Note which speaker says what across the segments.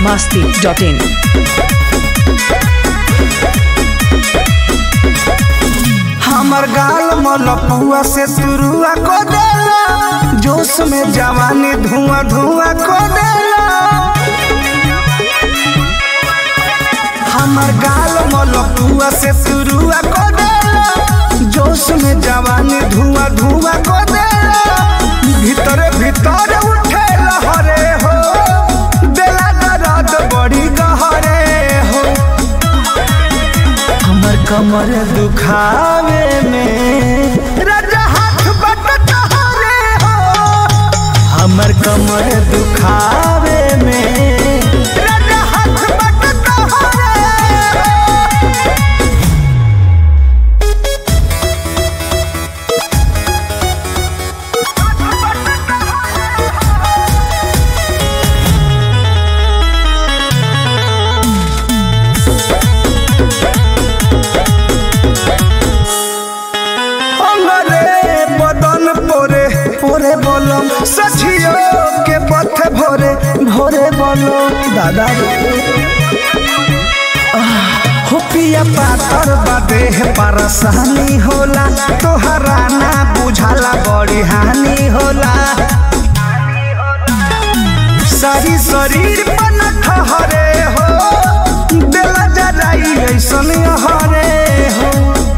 Speaker 1: masti.in.
Speaker 2: हमर गाल मलपुआ से तुरुआ को देला जोश में जवानी धुआं धुआं को देला हमर गाल मलपुआ से तुरुआ को देला जोश में जवानी धुआं धुआं को देला भीतर भीतर उठे लहरे हो देला दर्द बड़ी गहरे हो हमर कमर दुखावे में राजा हाथ बट तोहरे हो हमर कमर दुखावे में राजा हाथ बट तोहरे हो अंगरे बदन पोरे पोरे बोलम सचियो के पथ भोरे भोरे बोलो दादा रे आह, हो पिया पातर बादे परसानी होला तोहरा ना बुझाला बड़ी हानि होला सारी शरीर पन ठहरे हो दिला जराई ऐसन हरे हो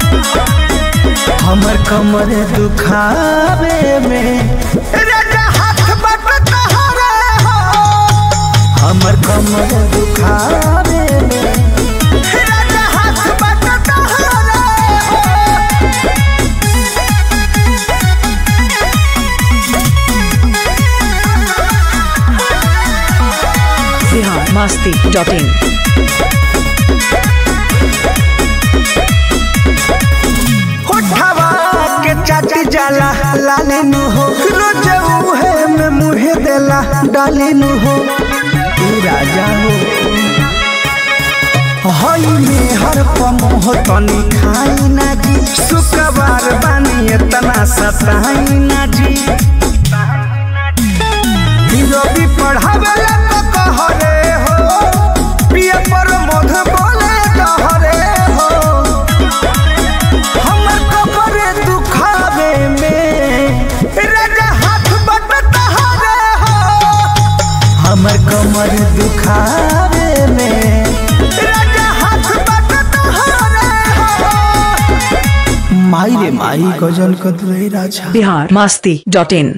Speaker 2: हमर कमर दुखावे में राजा हाथ बट तोहरे हो हमर कमर दुखावे में राजा हाथ बट तोहरे हो
Speaker 1: Bihar masti.in.
Speaker 2: होठवा के चाटी जाला लाले नु हो रोज उहे में मुहे देला डाले नु हो तू राजा हो हई में हर पमोह तनी खाई ना जी शुक्रवार बानी इतना सताई ना जी रवि पढ़ावेला तो कहरे हो पिए पर मध बोले कहरे हो हमर कपड़े दुखावे में राजा हाथ बट तहरे हो हमर कमर दुखावे में राजा हाथ बट तहरे हो माई रे माई गजल कदरे राजा
Speaker 1: Bihar masti.in.